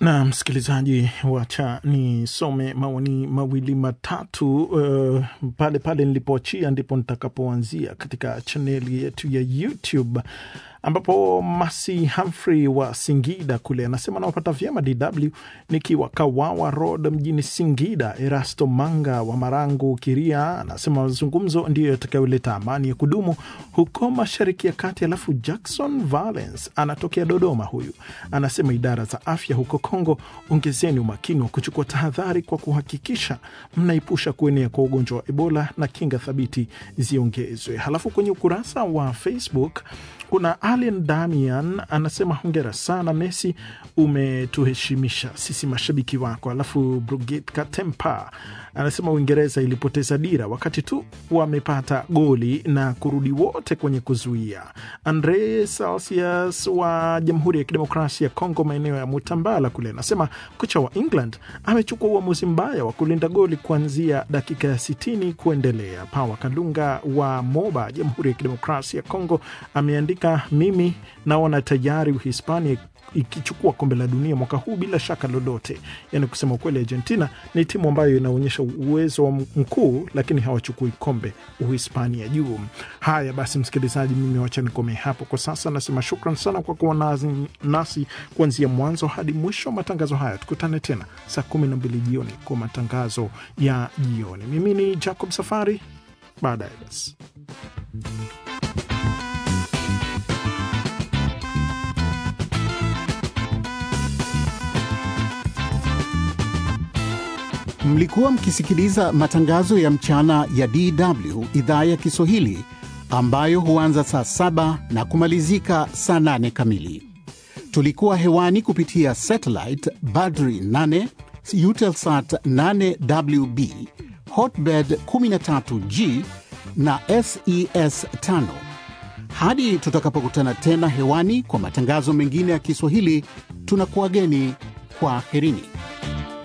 na msikilizaji, wacha nisome maoni mawili matatu uh, pale pale nilipoachia ndipo nitakapoanzia katika chaneli yetu ya YouTube ambapo Masi Humphrey wa Singida kule anasema nawapata vyema DW nikiwa Kawawa Road mjini Singida. Erasto Manga wa Marangu Kiria anasema mazungumzo ndiyo yatakayoleta amani ya kudumu huko Mashariki ya Kati. Alafu Jackson Valence anatokea Dodoma, huyu anasema idara za afya huko Kongo, ongezeni umakini wa kuchukua tahadhari kwa kuhakikisha mnaepusha kuenea kwa ugonjwa wa Ebola na kinga thabiti ziongezwe. Halafu kwenye ukurasa wa Facebook kuna Allen Damian anasema hongera sana Messi, umetuheshimisha sisi mashabiki wako. Alafu Brigit Katempa anasema Uingereza ilipoteza dira wakati tu wamepata goli na kurudi wote kwenye kuzuia. Andre Celsius wa Jamhuri ya Kidemokrasia ya Kongo, maeneo ya Mutambala kule, anasema kocha wa England amechukua uamuzi mbaya wa kulinda goli kuanzia dakika ya sitini kuendelea. Pawa Kalunga wa Moba, Jamhuri ya Kidemokrasia ya Kongo, ameandika mimi naona tayari Uhispania ikichukua kombe la dunia mwaka huu bila shaka lolote. Yani kusema ukweli, Argentina ni timu ambayo inaonyesha uwezo wa mkuu, lakini hawachukui kombe Uhispania juu. Haya basi, msikilizaji, mimi wacha nikomee hapo kwa sasa. Nasema shukran sana kwa kuwa nasi, nasi kuanzia mwanzo hadi mwisho wa matangazo haya. Tukutane tena saa kumi na mbili jioni kwa matangazo ya jioni. Mimi ni Jacob Safari, baadaye basi Mlikuwa mkisikiliza matangazo ya mchana ya DW idhaa ya Kiswahili ambayo huanza saa saba na kumalizika saa nane kamili. Tulikuwa hewani kupitia satellite Badri 8, Eutelsat 8WB, Hotbird 13G na SES 5. Hadi tutakapokutana tena hewani kwa matangazo mengine ya Kiswahili, tunakuwageni kwa herini.